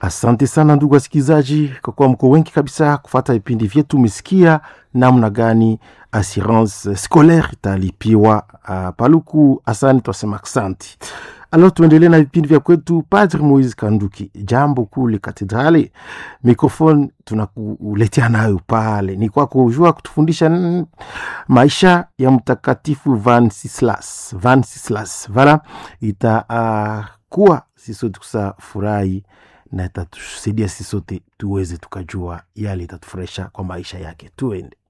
Asante sana ndugu wasikilizaji, kwa kuwa mko wengi kabisa kufata vipindi vyetu. Umesikia namna gani assurance scolaire italipiwa uh, Paluku. Asante, twasema asante. Alors tuendelee na vipindi vya kwetu. Padre Moise Kanduki, jambo kule katedrali, mikrofoni tunakuletea nayo pale, ni kwako ujua kutufundisha mm, maisha ya mtakatifu Vansislas. Vansislas vala itakuwa uh, sisi sote kusa furahi na itatusaidia sisi sote tuweze tukajua yale itatufurahisha kwa maisha yake. Tuende.